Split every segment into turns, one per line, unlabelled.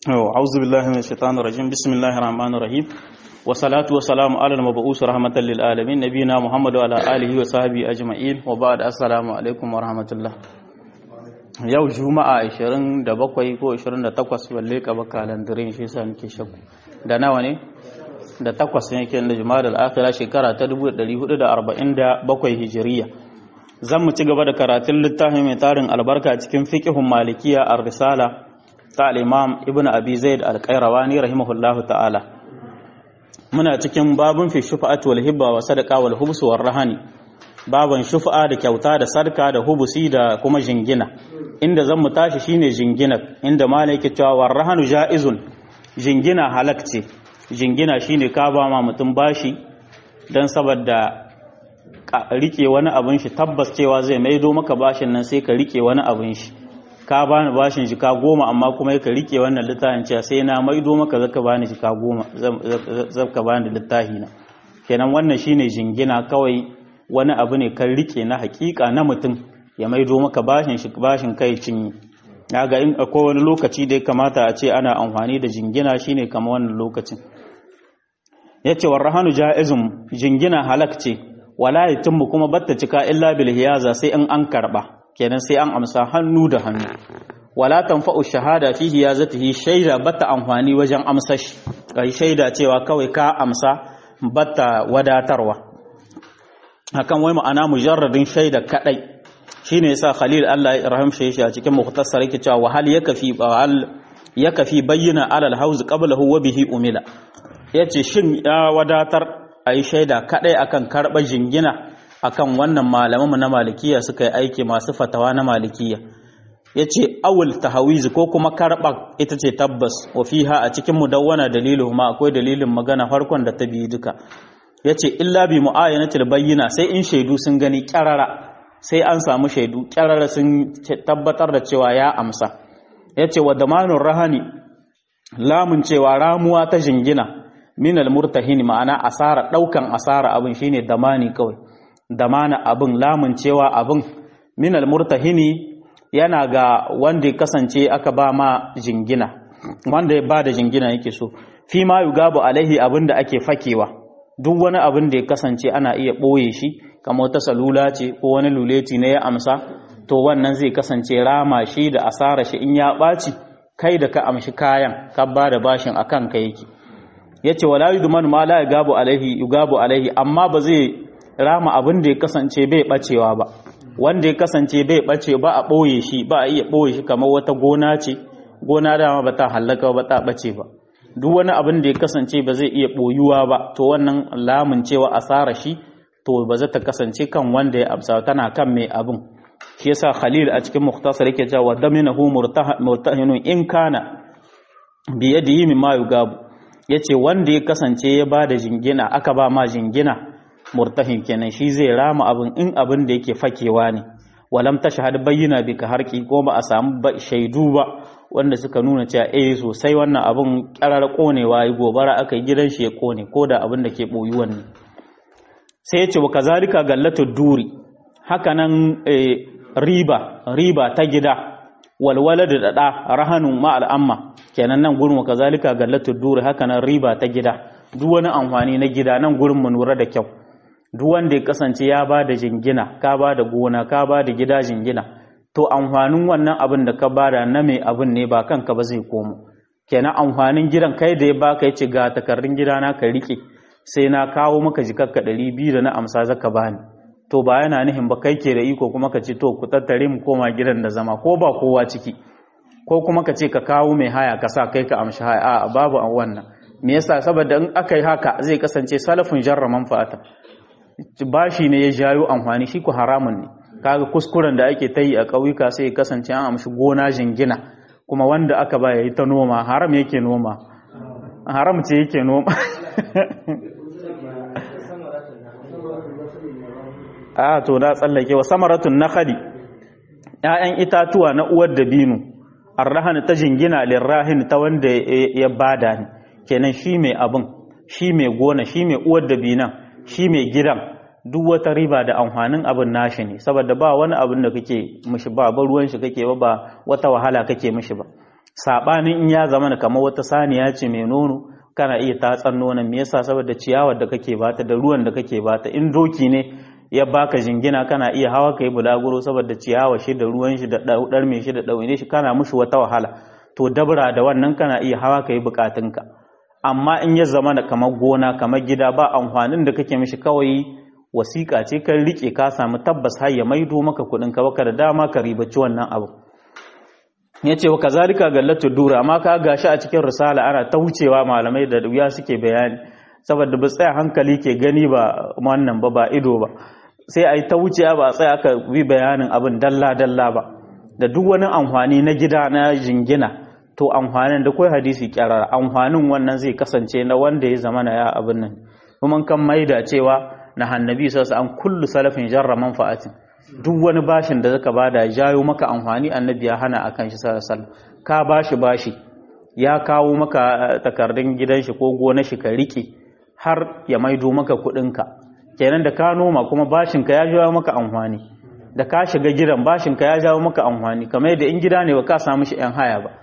أعوذ بالله من الشيطان الرجيم بسم الله الرحمن الرحيم والصلاة والسلام على المبعوث رحمة للعالمين نبينا محمد وعلى آله وصحبه أجمعين وبعد السلام عليكم ورحمة الله yau juma'a 27 ko 28 balle ka baka landirin shi yasa nake shakku da nawa ne da takwas ne ke da juma'a al-akhira shekara ta 1447 hijiriya zan mu ci gaba da karatun littafin mai tarin albarka cikin fiqhun malikiya ar-risala ta al-imam ibnu abi zaid al-qayrawani rahimahullahu ta'ala muna cikin babun fi shufa'at wal hibba wa sadaqa wal hubs war rahani baban shufa'a da kyauta da sarka da hubusi da kuma jingina inda zan mu tashi shine jingina inda malai yake cewa war rahanu ja'izun jingina halak ce jingina shine ka ba ma mutum bashi dan saboda rike wani abin shi tabbas cewa zai maido maka bashin nan sai ka rike wani abin shi ka bani bashin shi ka goma amma kuma ka rike wannan littafin cewa sai na maido maka zaka bani shi ka goma zaka bani littafi na kenan wannan shine jingina kawai wani abu ne kan rike na hakika na mutum ya maido maka bashin shi bashin kai cinye ga in akwai wani lokaci da ya kamata a ce ana amfani da jingina shine kamar wannan lokacin yace warrahanu jaizum jingina halak ce wala yatimmu kuma batta cika illa bil hiyaza sai in an karba kenan sai an amsa hannu da hannu wala tanfa'u shahada fi hiyazatihi shaida batta amfani wajen amsa shi kai shaida cewa kawai ka amsa batta wadatarwa hakan wai ma'ana mujarradin shaida kadai shine yasa Khalil Allah ya rahamshe shi a cikin mukhtasar yake cewa wa hal yakfi hal yakfi bayyana alal hauz qablahu wa bihi umila yace shin ya wadatar ayi shaida kadai akan karba jingina akan wannan malaman na malikiya suka yi aiki masu fatawa na malikiya yace awul tahawiz ko kuma karba ita ce tabbas wa fiha a cikin mudawwana dalilu ma akwai dalilin magana farkon da ta biyu duka yace illa bi muayyanatil bayyina sai in shaidu sun gani kyarara sai an samu shaidu kyarara sun tabbatar da cewa ya amsa yace wa damanur rahani lamun cewa ramuwa ta jingina min almurtahin ma'ana asara daukan asara abin shine damani kawai damana abin lamun cewa abin min almurtahini yana ga wanda ya kasance aka ba ma jingina wanda ya ba da jingina yake so fi ma yugabu alaihi abin da ake fakewa duk wani abin da ya kasance ana iya ɓoye shi kamar wata salula ce ko wani luleti ne ya amsa to wannan zai kasance rama shi da asara shi in ya ɓaci kai da ka amshi kayan ka ba da bashin akan ka yake yace wala yudman ma la yugabu alaihi yugabu alaihi amma ba zai rama abin da ya kasance bai bacewa ba wanda ya kasance bai bace ba a ɓoye shi ba a iya ɓoye shi kamar wata gona ce gona dama ba ta hallaka ba ta bace ba duk wani abin da ya kasance ba zai iya ɓoyuwa ba to wannan lamun cewa asara shi to ba za ta kasance kan wanda ya amsa tana kan mai abin shi yasa khalil a cikin mukhtasar yake cewa daminahu murtahinun in kana bi yadihi mimma yugabu yace wanda ya kasance ya ba da jingina aka ba ma jingina murtahin kenan shi zai rama abin in abin da yake fakewa ne walam tashhad bayyana bi ka harki ko ba a samu shaidu ba wanda suka nuna cewa eh sosai wannan abin karar konewa yi gobara aka yi gidan shi ya kone ko da abin da ke boyuwan ne sai ya ce wa kazalika gallatu duri haka nan riba riba ta gida walwala da dada rahanun ma al'amma kenan nan gurin wa kazalika gallatu duri haka nan riba ta gida duk wani amfani na gida nan gurin mu lura da kyau duk wanda ya kasance ya ba da jingina ka ba da gona ka ba da gida jingina to amfanin wannan abin da ka bada na mai abin ne ba kanka ba zai komo kenan amfanin gidan kai da ya baka yace ga takardun gidana ka rike sai na kawo maka jikakka ɗari biyu da na amsa zaka bani to ba yana nihin ba kai ke da iko kuma ka ce to ku tattare mu koma gidan da zama ko ba kowa ciki ko kuma ka ce ka kawo mai haya ka sa kai ka amshi haya a babu an wannan me yasa saboda in aka yi haka zai kasance salafin jarra manfa'ata bashi ne ya jayo amfani shi ku haramun ne kaga kuskuren da ake ta yi a ƙauyuka sai kasance an amshi gona jingina kuma wanda aka ba ya yi ta noma haram yake noma haram ce yake noma a to na tsallake wa samaratun nakhali ƴaƴan itatuwa na uwar dabino arrahan ta jingina lirrahin ta wanda ya bada ni kenan shi mai abin shi mai gona shi mai uwar dabinan shi mai gidan duk wata riba da amfanin abin nashi ne saboda ba wani abin da kake mishi ba ba ruwan shi kake ba ba wata wahala kake mishi ba sabanin in ya zama kamar wata saniya ce mai nono kana iya tatsan nonon me yasa saboda ciyawar da kake bata da ruwan da kake bata in doki ne ya baka jingina kana iya hawa kai bulaguro saboda ciyawa shi da ruwan shi da daudar mai shi da daune shi kana mushi wata wahala to dabra da wannan kana iya hawa kai bukatunka amma in ya zama da kamar gona kamar gida ba amfanin da kake mishi kawai wasiƙa ce kan rike ka samu tabbas har ya maido maka kuɗin ka baka da dama ka ribaci wannan abu ya ce wa kazalika gallatu dura amma ka gashi a cikin risala ana ta wucewa malamai da wuya suke bayani saboda ba tsaya hankali ke gani ba wannan ba ba ido ba sai a yi ta wucewa ba tsaya aka bi bayanin abin dalla dalla ba da duk wani amfani na gida na jingina to amfanin da kai hadisi kyarar amfanin wannan zai kasance na wanda ya zama na ya abin nan kuma kan maida cewa na hannabi sallallahu an kullu salafin jarra manfa'atin duk wani bashin da zaka bada ya jayo maka amfani annabi ya hana akan shi sallallahu alaihi ka bashi bashi ya kawo maka takardun gidan shi ko gonar shi ka rike har ya maido maka kuɗin ka kenan da ka noma kuma bashin ka ya jawo maka amfani da ka shiga gidan bashin ka ya jawo maka amfani kamar yadda in gida ne ba ka samu shi yan haya ba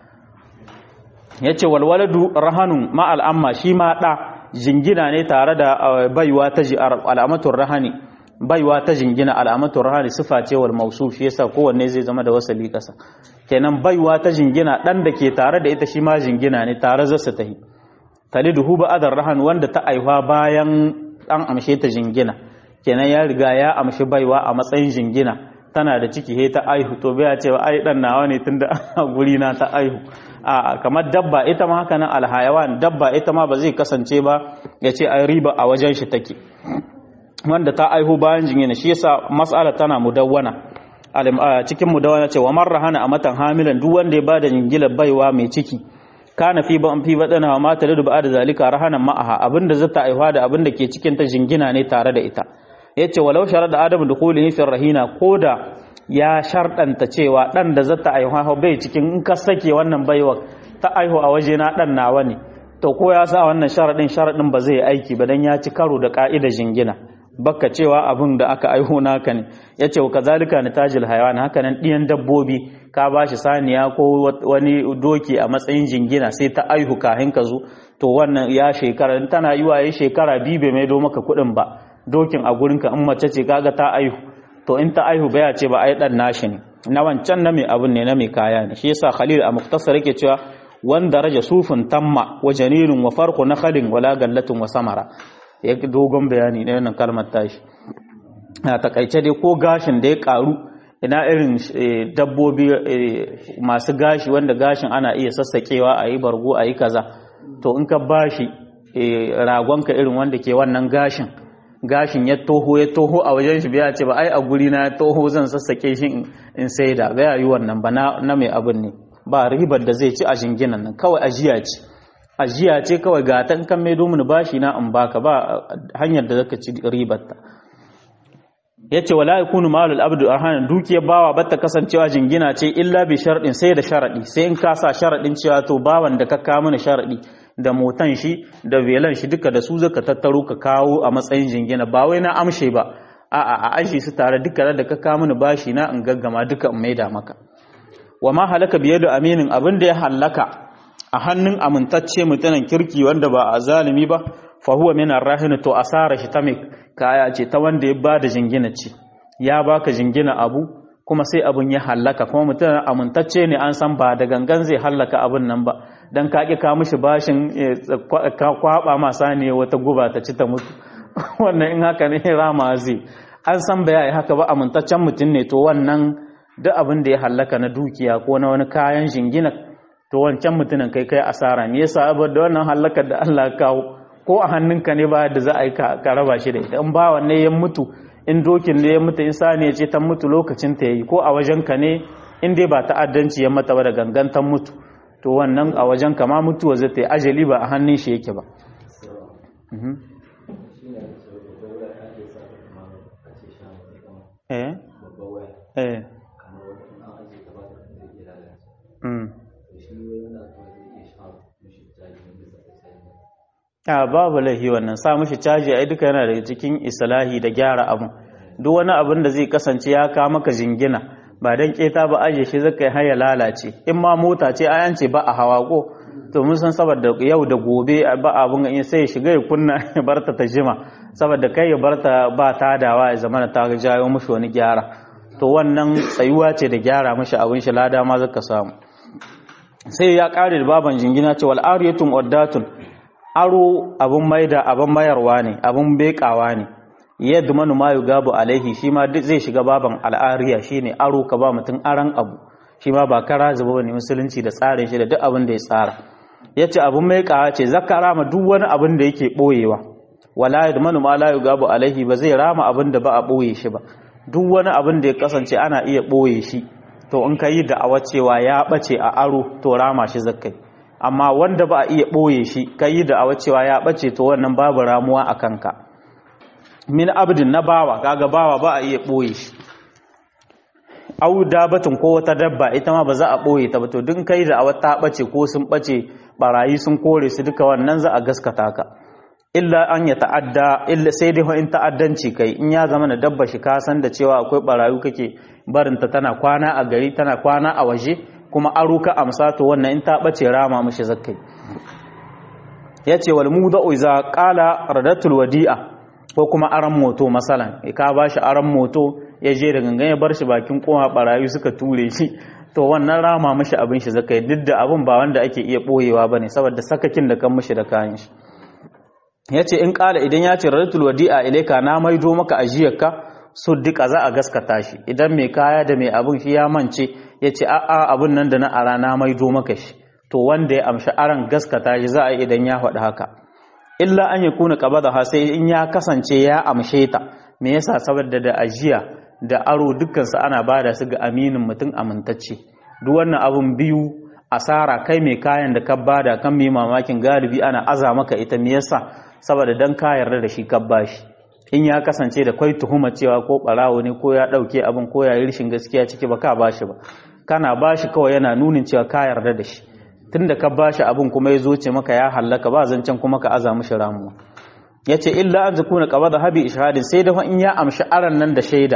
yace walwaladu rahanun ma al'amma shi ma da jingina ne tare da baiwa ta al'amatul rahani baiwa ta jingina al'amatul rahani sifa ce wal mausuf shi yasa kowanne zai zama da wasali kasa kenan baiwa ta jingina dan da ke tare da ita shi ma jingina ne tare zasu tahi taliduhu ba adar rahan wanda ta aiwa bayan an amshe ta jingina kenan ya riga ya amshi baiwa a matsayin jingina tana da ciki he ta aihu to bai cewa ai dan nawa ne tunda a guri na ta aihu a kamar dabba ita ma haka nan alhayawan dabba ita ma ba zai kasance ba ya ce ai riba a wajen shi take wanda ta aihu bayan jingina shi yasa mas'ala tana mudawwana cikin mudawwana ce wa marra hana a matan hamilan duk wanda ya bada jingila baiwa mai ciki kana fi ban fi badana wa mata da ba da zalika rahanan ma'aha abinda zata aihuwa da abinda ke cikin ta jingina ne tare da ita yace walau sharada adamu dukhulihi fi rahina koda ya sharɗanta cewa ɗan da zata aihuwa bai cikin in ka sake wannan baiwa ta aihu a waje na ɗan nawa ne to ko ya sa wannan sharaɗin sharaɗin ba zai aiki ba dan ya ci karo da ƙa'ida jingina baka cewa abin da aka aiho naka ne ya ce ka zalika na tajil hayawan haka nan ɗiyan dabbobi ka ba shi saniya ko wani doki a matsayin jingina sai ta aihu kahin ka zo to wannan ya shekara tana yi wa ya shekara biyu bai maido maka kuɗin ba dokin a gurinka in mace ce kaga ta aihu to in ta aihu baya ce ba ai dan nashi ne na wancan na mai abun ne na mai kaya ne shi yasa khalil a muktasar yake cewa wanda raja sufin tamma wa janilun wa farqu nakhalin wala gallatun wa samara ya dogon bayani ne wannan kalmar tashi a takaice dai ko gashin da ya karu ina irin dabbobi masu gashi wanda gashin ana iya sassakewa a yi bargo a yi kaza to in ka bashi ragonka irin wanda ke wannan gashin gashin ya toho ya toho a wajen shi biya ce ba ai a guri na toho zan sassake shi in saida ba yi wannan ba na mai abin ne ba ribar da zai ci a jinginan nan kawai ajiya ce ajiya ce kawai ga ta kan mai domin bashi na in baka ba hanyar da zaka ci ribar ta yace wala yakunu malul abdu arhanan dukiyar bawa batta kasancewa jingina ce illa bi sharadin sai da sharadi sai in ka sa sharadin cewa to bawan da ka kawo mana sharadi da motan shi da velan shi duka da su zaka tattaro ka kawo a matsayin jingina ba wai na amshe ba a'a a ashi su tare duka da ka kawo mini bashi na in gaggama duka in maida maka wa ma halaka biye da aminin abin da ya halaka a hannun amintacce mutanen kirki wanda ba a zalimi ba fa huwa min arrahin to asara shi ta mai kaya ce ta wanda ya bada jingina ce ya baka jingina abu kuma sai abun ya hallaka kuma mutum amintacce ne an san ba da gangan zai hallaka abun nan ba dan ka ƙi ka mishi bashin ka kwaba masa ne wata guba ta ci ta mutu wannan in haka ne rama zai an san ba yayi haka ba amintaccen mutum ne to wannan duk abin da ya hallaka na dukiya ko na wani kayan shingina to wancan mutumin kai kai asara me yasa da wannan hallakar da Allah ya kawo ko a hannunka ne ba da za a yi ka raba shi da ita in ba wanne ya mutu in dokin ne ya mutu in sani ya ce ta mutu lokacin ta yayi ko a wajenka ne in dai ba ta'addanci ya mata ba da gangantan mutu to wannan a wajen kama mutuwa zai ta yi ajali ba a hannun shi yake ba eh eh a babu laifi wannan sa mishi caji ai duka yana daga cikin islahi da gyara abun duk wani abin da zai kasance ya ka maka jingina ba dan keta ba aje shi zaka har ya lalace in ma mota ce ayan ce ba a hawa ko to mun san saboda yau da gobe ba abun in sai ya shiga ya kunna ya barta ta jima saboda kai ya barta ba tadawa ya zamana ta jawo mushi wani gyara to wannan tsayuwa ce da gyara mashi abin shi lada ma zaka samu sai ya kare da baban jingina ce wal ariyatun uddatun aro abin maida abin mayarwa ne abin bekawa ne yadda manu ma gabu alaihi shi ma zai shiga baban al'ariya shine aro ka ba mutum aran abu shi ma ba kara zuba ne musulunci da tsarin shi da duk abin da ya tsara yace abin maikawa ce zakara ma duk wani abin da yake boyewa wala yadmanu ma la yugabu alaihi ba zai rama abin da ba a boye shi ba duk wani abin da ya kasance ana iya ɓoye shi to in ka yi da'awa cewa ya ɓace a aro to rama shi zakai amma wanda ba a iya ɓoye shi ka yi da'awa cewa ya ɓace to wannan babu ramuwa a kanka min abdin na bawa kaga bawa ba a iya ɓoye shi au dabatin ko wata dabba ita ma ba za a ɓoye ta ba to duk kai da'awa ta ɓace ko sun ɓace barayi sun kore su duka wannan za a gaskata ka illa an ya ta'adda illa sai dai in ta'addanci kai in ya zama na dabba shi ka san da cewa akwai barayu kake barinta tana kwana a gari tana kwana a waje kuma aro ka amsa to wannan in ta bace rama mishi zakkai yace wal mudau iza qala radatul wadi'a ko kuma aran moto masalan ka bashi aran moto ya je da gangan ya bar shi bakin kowa barayu suka ture shi to wannan rama mishi abin shi zakkai duk da abin ba wanda ake iya boyewa bane saboda sakakin da kan mishi da kayan shi ya ce in ƙala idan ya ce rarratul wadi'a ilaika na maido maka ajiyarka so duka za a gaskata shi idan mai kaya da mai abin shi ya mance ya ce a'a abin nan da na ara na maido maka shi to wanda ya amshi aran gaskata shi za a yi idan ya faɗi haka illa an ya kuna ƙaba ha sai in ya kasance ya amshe ta me yasa saboda da ajiya da aro dukkansu ana bada su ga aminin mutum amintacce duk wannan abun biyu asara kai mai kayan da ka bada kan mai mamakin galibi ana aza maka ita me yasa saboda dan ka yarda da shi ka bashi in ya kasance da kwai tuhuma cewa ko barawo ne ko ya dauke abin ko ya yi rishin gaskiya ciki ba ka bashi ba kana bashi kawai yana nunin cewa ka yarda da shi tunda ka bashi abin kuma ya zo ce maka ya hallaka ba zancen kuma ka aza mishi ramuwa yace illa an zakuna qabada habi ishadin sai da in ya amshi aran nan da shaida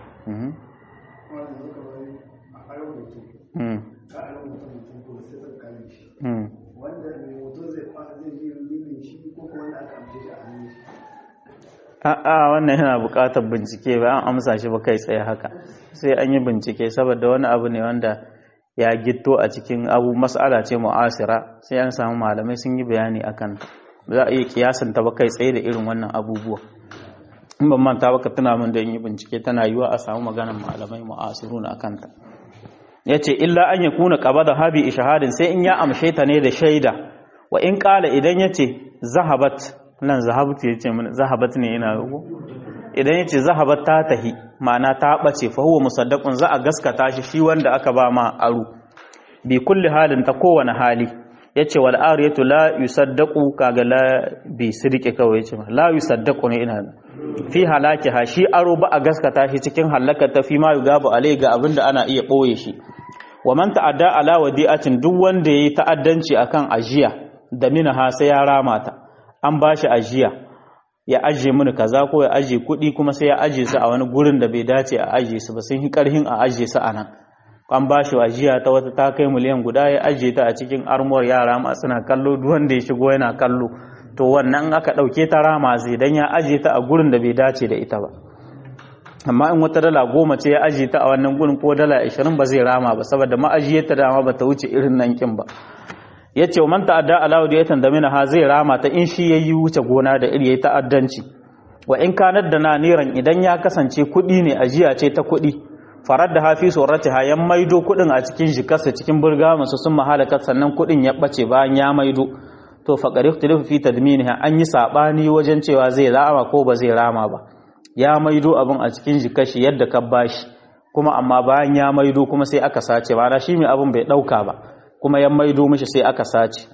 a'a wannan yana buƙatar bincike ba an amsa shi ba kai tsaye haka sai an yi bincike saboda wani abu ne wanda ya gitto a cikin abu mas'ala ce mu'asira sai an samu malamai sun yi bayani akan za a iya kiyasan ta ba kai tsaye da irin wannan abubuwa in ban manta ba ka tuna min da yi bincike tana yiwa a samu maganar malamai mu'asiruna akan ta yace illa an yakuna qabada habi ishahadin sai in ya amshe ta ne da shaida wa in qala idan yace zahabat nan zahabtu yace mun zahabat ne ina rugo idan yace zahabat ta tahi ma'ana ta bace fa huwa musaddaqun za a gaskata shi shi wanda aka ba ma aro bi kulli halin ta kowane hali yace wal ariyatu la yusaddaqu kaga la bi sidqi kawai yace la yusaddaqu ne ina fi halaki ha shi aro ba a gaskata shi cikin halaka ta fi ma yugabu alai ga abinda ana iya boye shi wa man ta'adda ala wadi'atin duk wanda yayi ta'addanci akan ajiya da minaha sai ya rama ta an bashi ajiya ya ajiye mini kaza ko ya ajiye kuɗi kuma sai ya ajiye su a wani gurin da bai dace a ajiye su ba sun yi karhin a ajiye su a nan an bashi ajiya ta wata ta kai miliyan guda ya ajiye ta a cikin armuwar yara ma suna kallo duk wanda ya shigo yana kallo to wannan aka ɗauke ta rama zai dan ya ajiye ta a gurin da bai dace da ita ba amma in wata dala goma ce ya ajiye ta a wannan gurin ko dala ashirin ba zai rama ba saboda ma'ajiyar ta dama ba ta wuce irin nan kin ba ya ce wa man ta'adda ala wadiyatan da ha zai rama ta in shi yayi wuce gona da iri yayi ta'addanci wa in kanar da na niran idan ya kasance kuɗi ne ajiya ce ta kuɗi farar da hafi suratiha yan maido kuɗin a cikin jikarsa cikin burga masu sun mahalaka sannan kuɗin ya ɓace bayan ya maido to faƙari ikhtilafu fi tadminiha an yi saɓani wajen cewa zai rama ko ba zai rama ba ya maido abin a cikin jikashi yadda ka bashi kuma amma bayan ya maido kuma sai aka sace ba shi mai abin bai ɗauka ba kuma ya maido mishi sai aka sace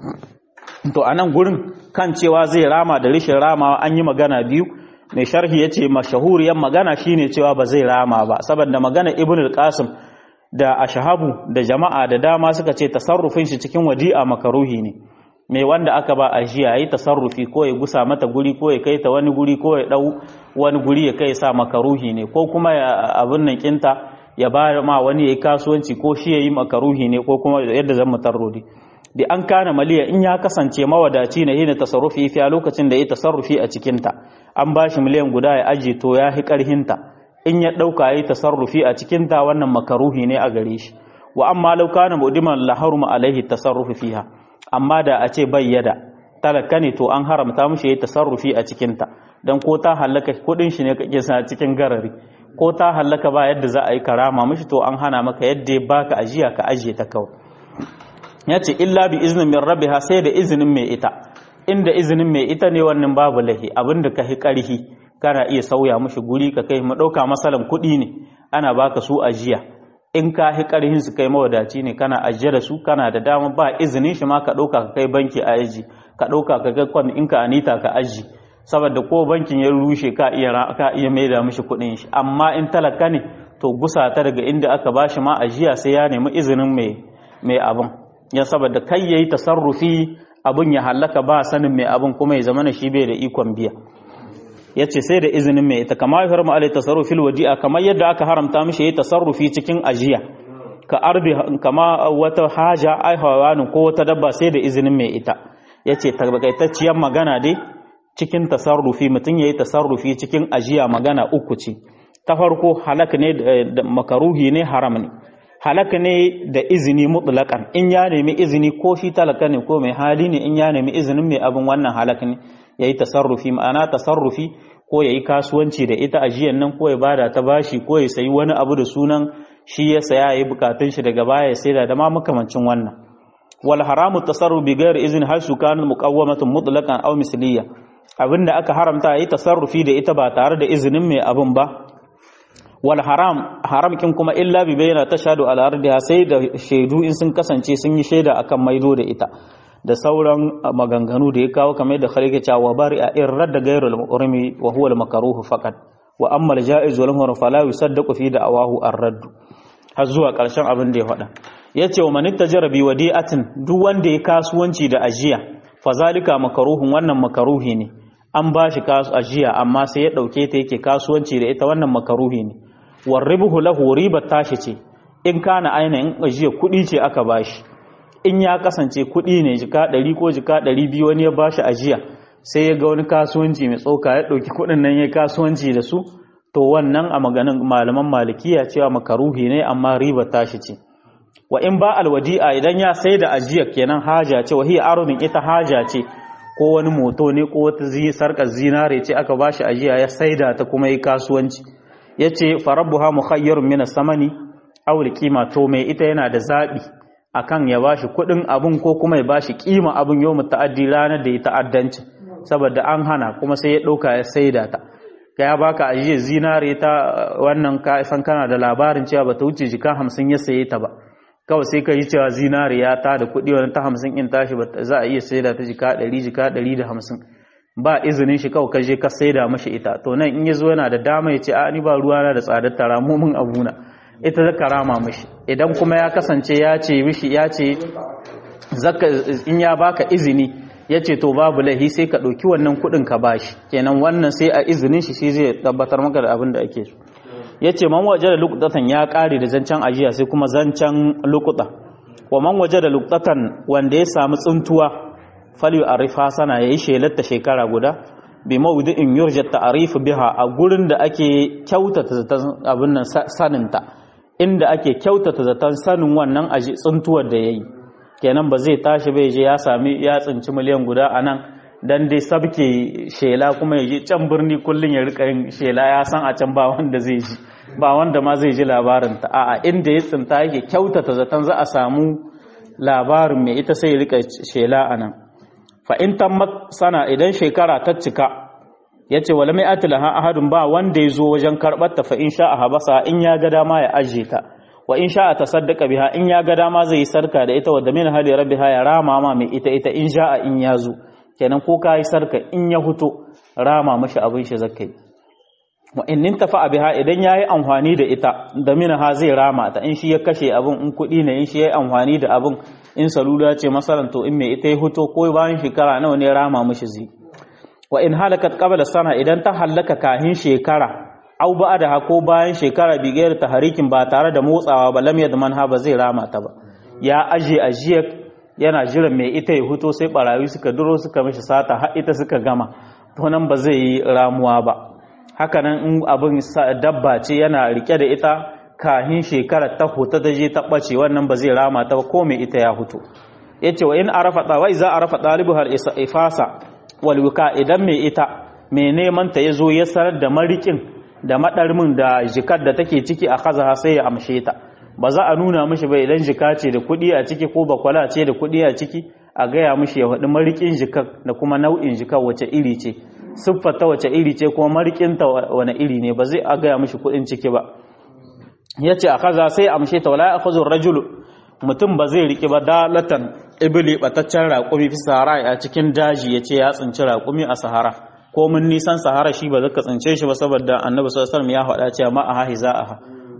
to a nan gurin kan cewa zai rama da rishin ramawa an yi magana biyu mai sharhi ya ce mashahuriyar magana shine cewa ba zai rama ba saboda magana ibn al-qasim da ashahabu da jama'a da dama suka ce tasarrufin shi cikin wadi'a makaruhi ne mai wanda aka ba ajiya yayi tasarrufi ko ya gusa mata guri ko ya kai ta wani guri ko ya dau wani guri ya kai sa makaruhi ne ko kuma ya abin nan kinta ya ba ma wani yayi kasuwanci ko shi yayi makaruhi ne ko kuma yadda zan mutarrodi da an kana maliya in ya kasance mawadaci ne hina tasarrufi fi a lokacin da ya tasarrufi a cikin ta an bashi miliyan guda ya aje to ya hi karhin ta in ya dauka yayi tasarrufi a cikin ta wannan makaruhi ne a gare shi wa amma law kana mudiman la haruma alaihi tasarrufi fiha amma da a ce bayyada talaka ne to an haramta mushi yayi tasarrufi a cikin ta dan ko ta halaka kudin shi ne kake sa cikin garari ko ta halaka ba yadda za a yi karama mishi to an hana maka yadda ya baka ajiya ka ajiye ta kawai ya ce illa bi izinin min rabbiha sai da izinin mai ita inda izinin mai ita ne wannan babu lahi abinda ka hi karhi kana iya sauya mishi guri ka kai mu dauka masalan kuɗi ne ana baka su ajiya in ka hi karhin su kai mawadaci ne kana ajiye da su kana da dama ba izinin shi ma ka dauka ka kai banki a aji ka dauka ka ga kwan in ka anita ka aji saboda ko bankin ya rushe ka iya ka iya maida mishi kuɗin shi amma in talaka ne to gusa ta daga inda aka bashi ma ajiya sai ya nemi izinin mai mai abin ya saboda kai yayi tasarrufi abun ya halaka ba sanin mai abun kuma ya zama na shi bai da ikon biya yace sai da izinin mai ita kama yahramu alai tasarrufil wadi'a kamar yadda aka haramta mishi yayi tasarrufi cikin ajiya ka arbi kama wata haja ai hawanin ko wata dabba sai da izinin mai ita yace tabbaitacciyar magana dai cikin tasarrufi mutum yayi tasarrufi cikin ajiya magana uku ce ta farko halak ne da makaruhi ne haram ne halaka ne da izini mutlaƙan in ya nemi izini ko shi talaka ne ko mai hali ne in ya nemi izinin mai abin wannan halaka ne ya yi tasarrufi ma'ana tasarrufi ko ya yi kasuwanci da ita ajiyan nan ko ya bada ta bashi ko ya sayi wani abu da sunan shi ya saya ya yi bukatun shi daga baya ya saida da ma makamancin wannan wal haramu tasarruf bi ghairi izin har su kana muqawwamatun mutlaqan aw misliya abinda aka haramta ya yi tasarrufi da ita ba tare da izinin mai abin ba wal haram haram kin kuma illa bi bayyana tashhadu ala ardiha sai da shaidu in sun kasance sun yi shaida akan maido da ita da sauran maganganu da ya kawo kamar da khalike cewa bari a in radda ghayru al-urmi wa huwa al-makruh faqat wa amma al-ja'iz wal muharram fala yusaddaqu fi da'awahu ar-radd har zuwa karshen abin da ya faɗa yace wa man tajara bi wadi'atin duk wanda ya kasuwanci da ajiya fa zalika makruhun wannan makruhi ne an ba shi ajiya amma sai ya dauke ta yake kasuwanci da ita wannan makaruhi ne warribuhu lahu riba tashi ce in kana ainihin ajiya kuɗi ce aka bashi in ya kasance kuɗi ne jika ɗari ko jika ɗari biyu wani ya bashi ajiya sai ya ga wani kasuwanci mai tsoka ya ɗauki kuɗin nan ya kasuwanci da su to wannan a maganin malaman malikiya cewa makaruhi ne amma riba tashi ce wa in ba alwadi'a idan ya sai da ajiya kenan haja ce wa hiya arudin ita haja ce ko wani moto ne ko wata sarkar zinare ce aka bashi ajiya ya saida ta kuma yi kasuwanci ya ce farabbuha mukhayyarun min samani aw kima to mai ita yana da zabi akan ya bashi kudin abun ko kuma ya bashi kima abun yau muta'addi ranar da ya ta'addanci saboda an hana kuma sai ya dauka ya saida ta ya baka ajiye zinare ta wannan ka san kana da labarin cewa bata wuce jika 50 ya saye ta ba kawai sai ka yi cewa zinare ya ta da kudi wani ta 50 in tashi za a iya saida ta jika 100 jika 150 ba izinin shi kawai kaje ka saida mashi ita to nan in yazo yana da dama ya ce a ni ba ruwa na da tsadar tara mu mun abuna ita za ka rama mashi idan kuma ya kasance ya ce mishi ya ce zaka in ya baka izini ya ce to babu laihi sai ka ɗauki wannan kuɗin ka bashi kenan wannan sai a izinin shi shi zai tabbatar maka da abin da ake so ya ce man waje da lukutatan ya ƙare da zancen ajiya sai kuma zancen lukuta wa man waje da lukutatan wanda ya samu tsuntuwa fali a rifa sana ya yi shelatta shekara guda bi mawudi'in yurja ta'arifu biha a gurin da ake kyautata zaton abin nan saninta inda ake kyautata zaton sanin wannan aji tsuntuwar da yayi kenan ba zai tashi bai je ya sami ya tsinci miliyan guda a nan dan dai sabke shela kuma ya je can birni kullun ya rika yin shela ya san a can ba wanda zai ji ba wanda ma zai ji labarin ta a'a inda ya tsinta yake kyautata zaton za a samu labarin mai ita sai ya rika shela a nan fa'in tammat sana idan shekara ta cika ya ce wale mai atilaha ahadun ba wanda ya zo wajen karɓar ta fa'in sha a habasa in ya ga dama ya ajiye ta wa in sha a ta saddaka biha in ya ga dama zai yi sarka da ita wadda min hali rabbi ya rama ma mai ita ita in sha a in ya zo kenan ko ka yi sarka in ya huto rama mashi abin shi zakai wa in nin tafa biha idan ya yi amfani da ita da min ha zai rama ta in shi ya kashe abin in kuɗi ne in shi ya yi amfani da abin in salula ce masalan to in mai ita ya huto ko bayan shekara nawa ne rama mishi zai wa in halakat qabla sana idan ta halaka kahin shekara au ba da hako bayan shekara bigayar taharikin ba tare da motsawa ba lam yadman ha ba zai rama ta ba ya aje ajiyar yana jiran mai ita ya huto sai barayi suka duro suka mishi sata har ita suka gama to nan ba zai yi ramuwa ba hakanan in abin dabba ce yana rike da ita kahin shekara ta huta ta je ta bace wannan ba zai rama ta ba ko mai ita ya huto yace wa in arafa ta wai za arafa talibu hal ifasa wal wika idan mai ita mai neman ta yazo ya sanar da marikin da madarmin da jikar da take ciki a kaza sai ya amshe ta ba za a nuna mishi ba idan jika ce da kuɗi a ciki ko bakwala ce da kuɗi a ciki a gaya mishi ya faɗi marikin jikar da kuma nau'in jikar wace iri ce siffata wace iri ce kuma marikinta wani iri ne ba zai a gaya mishi kuɗin ciki ba ya ce a kaza sai amshe ta wala ya rajulu mutum ba zai riƙe ba dalatan ibili bataccen raƙumi fi sahara a cikin daji ya ce ya tsinci raƙumi a sahara ko mun nisan sahara shi ba zaka tsince shi ba saboda annabi sallallahu alaihi ya faɗa cewa ma aha hiza aha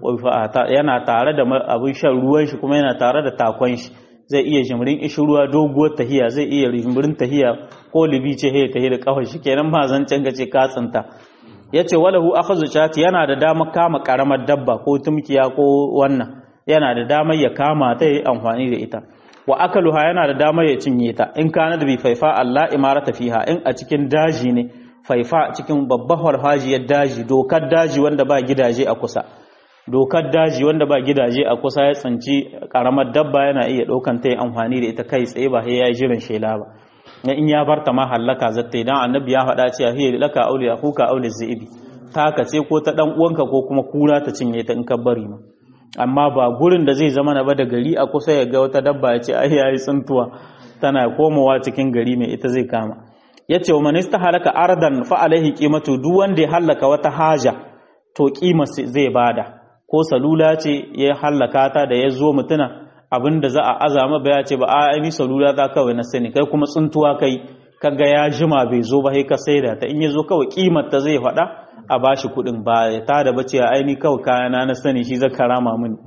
yana tare da abin shan ruwan shi kuma yana tare da takon shi zai iya jimrin ishi ruwa doguwar tahiya zai iya jimrin tahiya ko libi ce he tahiya da kafar shi kenan ba zancen ka ce ka tsinta yace walahu akhadhu chati yana da damar kama karamar dabba ko tumkiya ko wannan yana da damar ya kama ta yi amfani da ita wa akaluha yana da damar ya cinye ta in kana da bi faifa Allah imarata fiha in a cikin daji ne faifa cikin babbar farfajiyar daji dokar daji wanda ba gidaje a kusa dokar daji wanda ba gidaje a kusa ya tsanci karamar dabba yana iya ɗaukan ta yi amfani da ita kai tsaye ba sai ya yi jiran shela ba na in ya barta ma hallaka zata idan annabi ya faɗa cewa hiya laka auli akuka auli zibi taka ce ko ta dan uwanka ko kuma kura ta cinye ta in ka bari ma amma ba gurin da zai zama na ba da gari a kusa ya ga wata dabba ya ce ai yayi tsuntuwa tana komowa cikin gari mai ita zai kama yace wa man halaka ardan fa alaihi qimatu duk wanda ya halaka wata haja to kima zai bada ko salula ce ya hallaka ta da ya zo mutuna abinda za a azama ba ya ce ba a ni salula ta kawai na sani kai kuma tsuntuwa kai kaga ya jima bai zo ba sai ka saida ta in ya zo kawai kimar ta zai faɗa a bashi kuɗin ba ya tada ba ce aini kawai kayana na sani shi zaka rama mini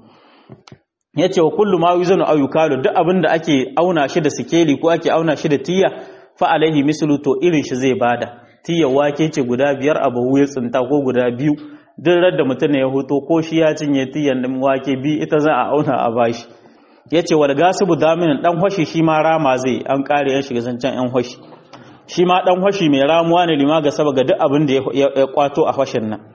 ya ce wa kullu ma yuzanu aw yukalu duk abin da ake auna shi da sikeli ko ake auna shi da tiya fa alaihi mislu to irin shi zai bada tiya wake ce guda biyar a bahu ya tsinta ko guda biyu duk da mutum ya hoto ko shi ya cinye tiyan din wake bi ita za a auna a bashi ya ce wal gasibu daminin dan hoshi shi ma rama zai an kare yan shiga zancen yan hoshi shi ma dan hoshi mai ramuwa ne lima ga saba ga duk abin da ya kwato a hoshin nan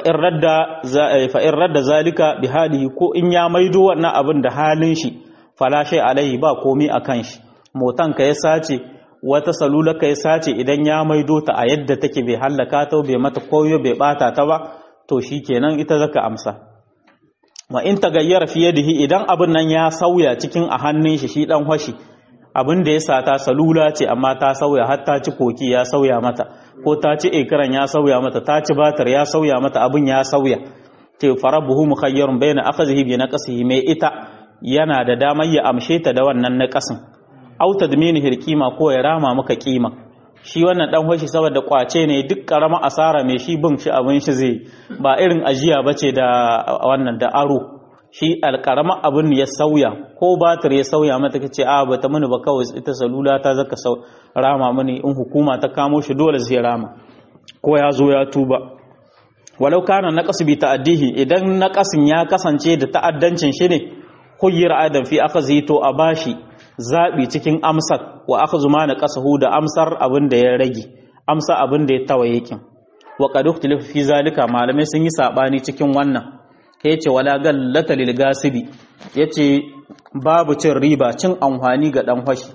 fa'in radda zalika bi halihi ko in ya maido wannan abin da halin shi falashe alaihi ba komi a kan shi motan ka ya sace wata salula ka ya sace idan ya maido ta a yadda take bai hallaka ta bai mata koyo bai bata ta ba to shi kenan ita zaka amsa wa in tagayyara fi yadihi idan abin nan ya sauya cikin a hannun shi shi dan hoshi abin da ya sata salula ce amma ta sauya har ta ci koki ya sauya mata ko ta ci ekran ya sauya mata ta ci batar ya sauya mata abin ya sauya te farabuhu mukhayyarun bayna akhadhihi bi naqsihi mai ita yana da damar ya amshe ta da wannan naqasin au tadminihi alqima ko ya rama maka kima shi wannan dan hoshi saboda kwace ne duk karama asara mai shi bin shi abin shi zai ba irin ajiya bace da wannan da aro shi alkarama abin ya sauya ko batir ya sauya mata kace a bata mini ba kawai ita salula ta zaka sau rama mini in hukuma ta kamo shi dole zai rama ko ya zo ya tuba walau kana naqas bi ta'addihi idan naqasin ya kasance da ta'addancin shi ne khuyyir adam fi akhzi to a bashi zabi cikin amsar wa akhzu ma naqasahu da amsar abin da ya rage amsa abin da ya tawaye kin wa qad ukhtilifa fi zalika malamai sun yi sabani cikin wannan ya ce wala gallata lil gasibi ya ce babu cin riba cin amfani ga dan fashi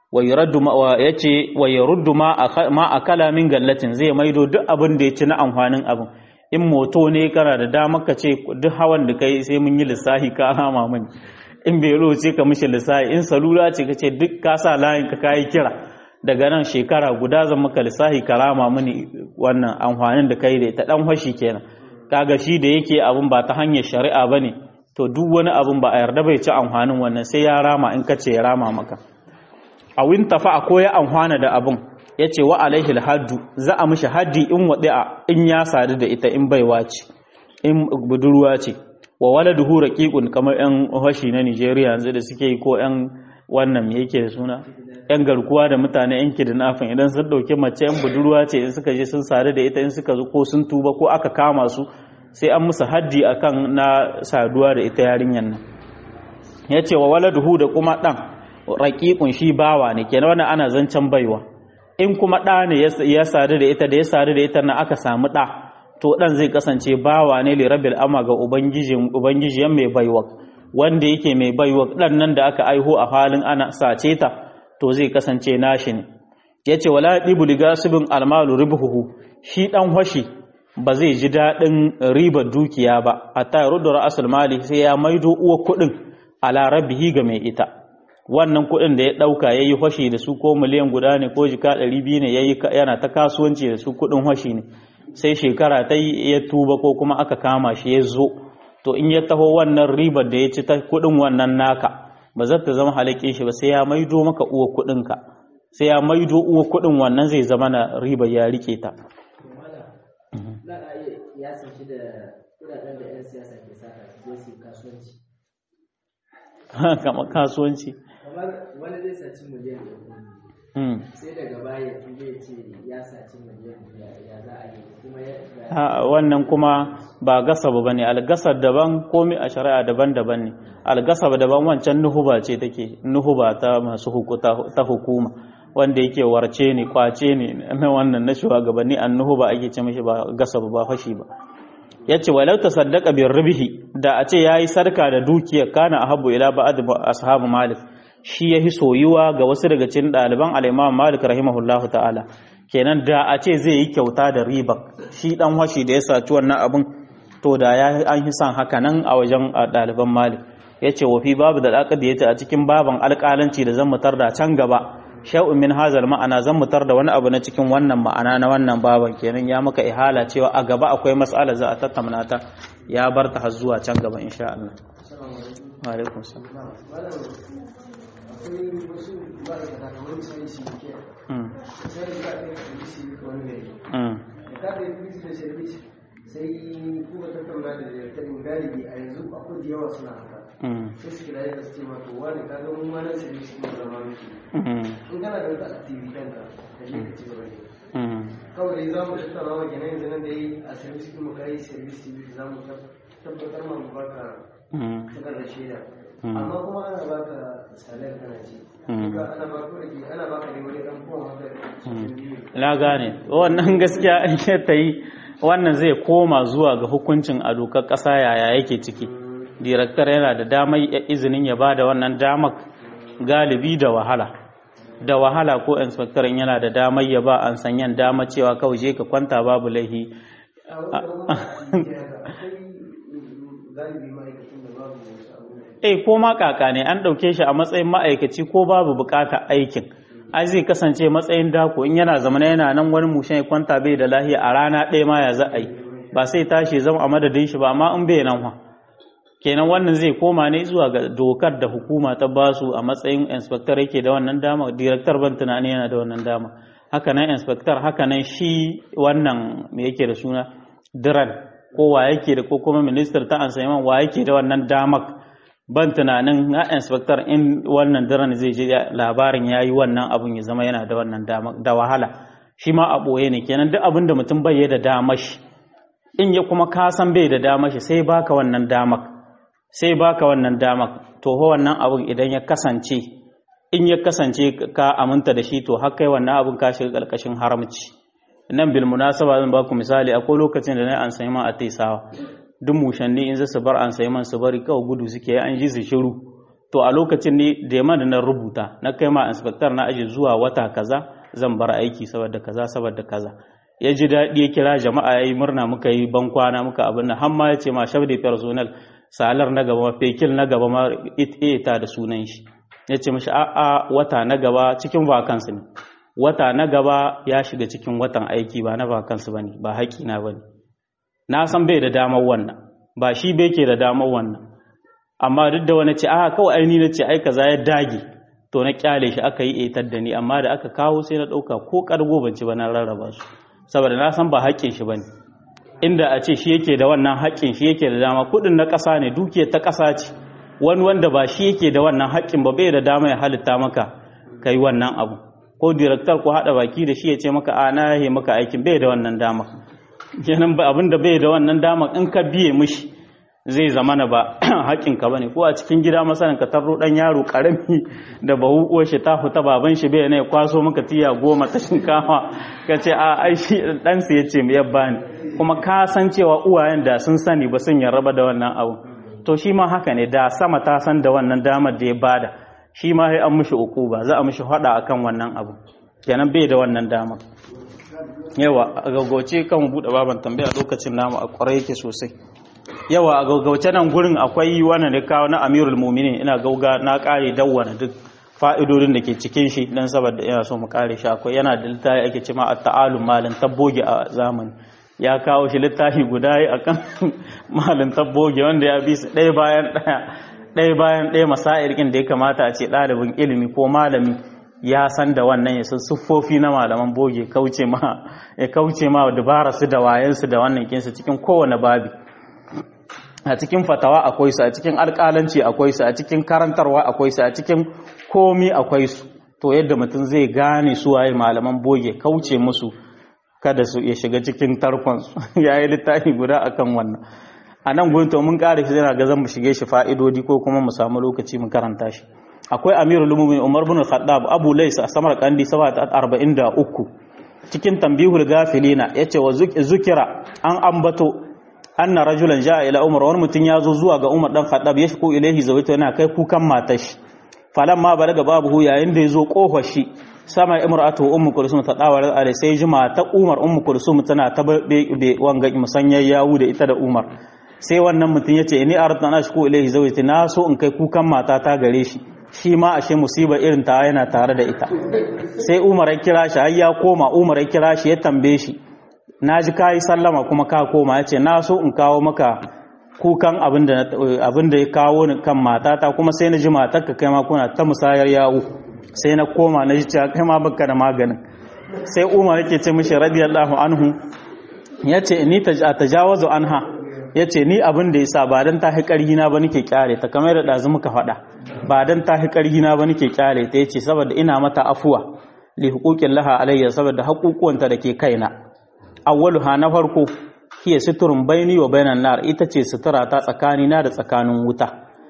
ya ce wa yaruddu ma a kalamin gallatin zai maido duk abin da ya ci na amfanin abin in moto ne kana da dama ka ce duk hawan da kai sai mun yi lissahi ka hama mani in belo ce ka mishi lissahi in salula ce ka ce duk ka sa layin ka kayi kira daga nan shekara guda zan maka lissahi ka rama mani wannan amfanin da kai da ita dan fashi kenan kaga shi da yake abun ba ta hanyar shari'a bane to duk wani abun ba a yarda bai ci amfanin wannan sai ya rama in kace ya rama maka a win tafa ko ya amfana da abun yace wa alaihi haddu za a mishi haddi in wadi'a in ya sadu da ita in baiwa ce in budurwa ce wa waladuhu raqiqun kamar yan hashi na Nigeria yanzu da suke yi ko yan wannan me yake da suna yan garkuwa da mutane yan kidnapping idan sun dauki mace yan budurwa ce in suka je sun sadu da ita in suka zo ko sun tuba ko aka kama su sai an musu haddi akan na saduwa da ita yarinyar nan yace wa waladuhu da kuma dan raqiqun shi bawa ne kenan wannan ana zancen baiwa in kuma ɗa ne ya sadu da ita da ya sadu da ita na aka samu ɗa to ɗan zai kasance bawa ne li rabbil ama ga ubangijiyan mai baiwa wanda yake mai baiwa ɗan nan da aka aiho a halin ana sace ta to zai kasance nashi ne ya ce wala ɗibu liga subin almalu ribuhu shi ɗan washi ba zai ji daɗin ribar dukiya ba a ta rudura asul mali sai ya maido uwa kuɗin ala rabbihi ga mai ita wannan kuɗin da ya ɗauka ya yi fashi da su ko miliyan guda ne ko jika ɗari biyu ne yana ta kasuwanci da su kuɗin fashi ne sai shekara ta yi ya tuba ko kuma aka kama shi ya zo to in ya taho wannan ribar da ya ci ta kuɗin wannan naka ba za ta zama halakin shi ba sai ya maido maka uwa kuɗinka sai ya maido uwa kuɗin wannan zai zama na ribar ya rike ta kamar kasuwanci
wani zai saci miliyan ɗaya sai daga baya tube ce ya saci miliyan ya za a yi kuma ya
wannan kuma ba gasaba ba ne algasar daban komi a shari'a daban-daban ne algasaba daban wancan nuhuba ce take nuhuba ta masu ta hukuma wanda yake warce ne kwace ne na wannan na shugabanni an nuhuba ake ce mishi ba gasaba ba fashi ba ya ce walau ta saddaka bin rubihi da a ce ya yi sarka da dukiyar kana a habu ila ba'ad ashabu malik shi ya fi soyuwa ga wasu daga cikin ɗaliban al'imam malik rahimahullahu ta'ala kenan da a ce zai yi kyauta da riba shi dan washi da ya saci wannan abin to da ya an yi son haka nan a wajen ɗaliban malik ya ce wafi babu da alƙadi ya ce a cikin baban alƙalanci da zan mutar da can gaba sha'un min hazal ma'ana zan mutar da wani abu na cikin wannan ma'ana na wannan baban kenan ya maka ihala cewa a gaba akwai mas'ala za a tattauna ta ya bar ta har zuwa can gaba insha Allah wa alaikum salam
akwai wasu ma'aikata kamar misali shi ke sai da za a kai kabisi wani gari da ka kai kabisi da service sai kuma tattauna da direktarin galibi a yanzu akwai da yawa suna haka sai su kira da su ce ma to wani ka ga mun ma nan service kuma zama miki in kana da wata activity ɗanka da shi ka ci gaba da kawai dai za mu tattauna wa kenan yanzu nan da yi a service kuma ka yi service za mu tabbatar ma mu baka takardar shaida amma kuma ana baka salar kana ci ana baka rage ana baka ne wani dan kowa haka
na gane wannan gaskiya in ya ta yi wannan zai koma zuwa ga hukuncin a dokar ƙasa yaya yake ciki direktar yana da damar izinin ya ba da wannan damar galibi da wahala da wahala ko inspector yana da damar ya ba an sanyan dama cewa kawai je ka kwanta babu laihi eh ko ma kaka ne an ɗauke shi a matsayin ma'aikaci ko babu bukata aikin ai zai kasance matsayin dako in yana zamana yana nan wani mushen ya kwanta bai da lahiya a rana ɗaya ma ya za a yi ba sai tashi zama a madadin shi ba amma in bai nan kenan wannan zai koma ne zuwa ga dokar da hukuma ta basu a matsayin inspector yake da wannan dama director ban tunani yana da wannan dama haka nan inspector haka nan shi wannan me yake da suna diran ko wa yake da ko kuma minister ta ansaiman wa yake da wannan damar ban tunanin na inspector in wannan diran zai je labarin yayi wannan abun ya zama yana da wannan damar da wahala shi ma a boye ne kenan duk abin da mutum bai da damar shi in ya kuma kasan bai da damar shi sai baka wannan damar sai baka wannan dama to ho wannan abun idan ya kasance in ya kasance ka aminta da shi to har kai wannan abun ka shiga karkashin haramci nan bil munasaba zan baku misali akwai lokacin da na an sayi man a taisawa duk mushanni in su bar an sayi man su bari kawai gudu suke an ji su shiru to a lokacin ne da yamma da na rubuta na kai ma inspector na aji zuwa wata kaza zan bar aiki saboda kaza saboda kaza ya ji daɗi ya kira jama'a ya yi murna muka yi bankwana muka abin nan har ma ya ce ma shabdi personal salar na gaba fekil na gaba ma ita da sunan shi ya ce mashi a'a wata na gaba cikin vakansu ne wata na gaba ya shiga cikin watan aiki ba na vakansu ba ne ba haƙina ba ne na san bai da damar wannan ba shi bai ke da damar wannan amma duk da wani ce a kawai aini na ce ai kaza ya dage to na kyale shi aka yi etar da ni amma da aka kawo sai na ɗauka ko ƙargo ban ci ba na rarraba su saboda na san ba haƙƙin shi ba ne inda a ce shi yake da wannan haƙƙin shi yake da dama kuɗin na ƙasa ne dukiyar ta ƙasa ce wani wanda ba shi yake da wannan haƙƙin ba bai da dama ya halitta maka kai wannan abu ko director ko hada baki da shi ya ce maka a na yahe maka aikin bai da wannan dama kenan ba abinda bai da wannan dama in ka biye mishi zai zama na ba haƙƙinka ba ne ko a cikin gida masanin ka tarro ɗan yaro ƙarami da bahu uwar shi ta fita baban shi bai ne kwaso maka tiya goma ta shinkafa ka ce a ai shi ɗansa ya ce ya bani kuma ka san cewa uwayen da sun sani ba sun yarraba da wannan abu to shi ma haka ne da sama ta san da wannan damar da ya bada shi ma sai an mishi uku ba za a mishi hada akan wannan abu kenan bai da wannan damar yawa a gaggauce kan buɗe baban tambaya lokacin namu a kwarai yake sosai yawa a gaugauce nan gurin akwai wannan da kawo na amirul muminin ina gauga na kare dawwana duk fa'idodin da ke cikin shi dan saboda ina so mu kare shi akwai yana da littafi ake cewa at-ta'alum malin tabboge a zamani ya kawo shi littafi guda yi akan malin tabboge wanda ya bi su ɗaya bayan ɗaya ɗaya bayan ɗaya masairkin da ya kamata a ce ɗalibin ilimi ko malami ya san da wannan ya san siffofi na malaman boge kauce ma ya kauce ma dubara su da wayansu da wannan kinsu cikin kowane babi a cikin fatawa akwai su a cikin alƙalanci akwai su a cikin karantarwa akwai su a cikin komi akwai su to yadda mutum zai gane su waye malaman boge kauce musu kada su ya shiga cikin tarkon su yayi littafi guda akan wannan a nan gurin to mun kare shi yana ga zan mu shige shi fa'idodi ko kuma mu samu lokaci mu karanta shi akwai amirul mu'minin umar bin khattab abu lays a samar kandi 43 cikin tambihul gafilina yace wa zukira an ambato anna rajulan jaa ila umar wani mutum ya zo zuwa ga umar dan khattab ya shiko ilaihi zawita yana kai kukan matar shi falamma balaga babu yayin da yazo kofar shi sama imra'atu ummu kulsum ta dawar alai sai jima ta umar ummu kulsum tana ta be wanga musanyar yawu da ita da umar sai wannan mutum yace ini aradna na shiko ilaihi zawita na so in kai kukan mata ta gare shi shi ma ashe musibar irin ta yana tare da ita sai umar ya kira shi har ya koma umar ya kira shi ya tambaye shi na ji ka yi sallama kuma ka koma ya ce na so in kawo maka kukan abin da ya kawo ni kan matata kuma sai na ji matarka kai ma kuna ta musayar yawo sai na koma na ji cewa kai ma baka da maganin sai umar yake ce mishi radiyallahu anhu ya ce ni ta tajawazu anha ya ce ni abin da ya sa ba don ta hi ƙarhi na ba nake kyale ta kamar da ɗazu muka faɗa ba don ta hi ƙarhi na ba nake kyale ta ya ce saboda ina mata afuwa li huquqin laha alayya saboda haƙuƙuwanta da ke kaina awwaluha na farko hiya suturun baini wa bainan nar ita ce sutura ta tsakani na da tsakanin wuta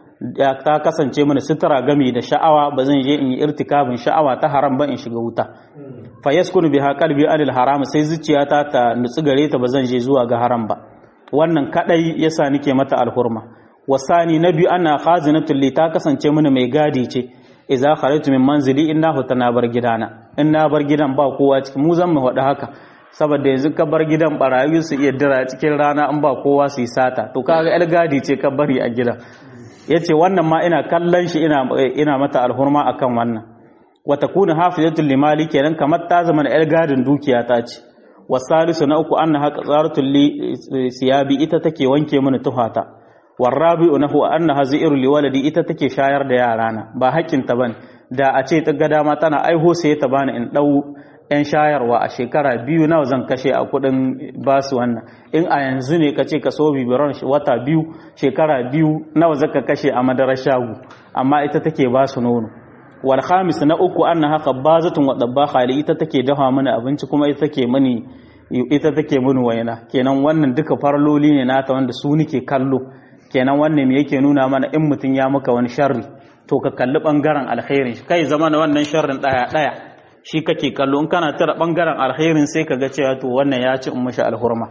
ta kasance mana sutura gami da sha'awa ba zan je in yi irtikabin sha'awa ta haram ba in shiga wuta fa yaskunu biha qalbi anil haram sai zuciyata ta nutsu gare ta ba zan je zuwa ga haram ba wannan kadai yasa nake mata alhurma wasani na biyu ana khazinatul li ta kasance mana mai gadi ce idza kharajtu min manzili innahu tana bar gidana in na bar gidan ba kowa cikin mu zan mu faɗi haka saboda yanzu ka bar gidan barayi su iya dira cikin rana an ba kowa su yi sata to kaga el gadi ce ka bari a gidan yace wannan ma ina kallon shi ina ina mata alhurma akan wannan wa takunu hafizatul limali kenan kamar ta zama el gadin dukiya ta ce wasalisu na uku annaha qazaratul li siyabi ita take wanke mini tuhata warabi'u nahu annaha zairu liwaladi ita take shayar da yarana ba hakkin ta bane da a ce ta ga dama tana aiho sai ta bani in dau yan shayarwa a shekara biyu nawa zan kashe a kudin basu wannan in a yanzu ne ka ce ka so bibiron wata biyu shekara biyu nawa zaka kashe a madarar shagu amma ita take basu nono wal khamis na uku annaha qabbazatun wa dabbaha li ita take dafa mana abinci kuma ita take mani ita take mini waina kenan wannan duka farloli ne nata wanda su nike kallo kenan wannan me yake nuna mana in mutun ya maka wani sharri to ka kalli bangaren alkhairin shi kai zama na wannan sharrin daya daya shi kake kallo in kana tara bangaren alkhairin sai ka ga cewa to wannan ya ci in mashi alhurma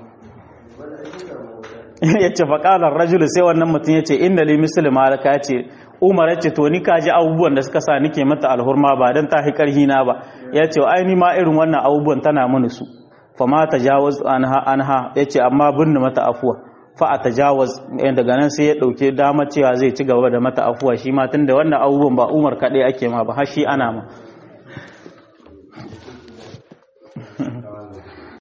yace faqala ar-rajulu sai wannan mutum yace inna li muslima laka yace umar ya ce to ni kaji abubuwan da suka sa nike mata alhurma ba don ta fi ƙarhi na ba ya ce ai ni ma irin wannan abubuwan tana mini su fa ma tajawaz anha anha ya ce amma binne mata afuwa fa a tajawaz daga nan sai ya ɗauke dama cewa zai ci gaba da mata afuwa shi ma tunda wannan abubuwan ba umar kaɗai ake ma ba har shi ana ma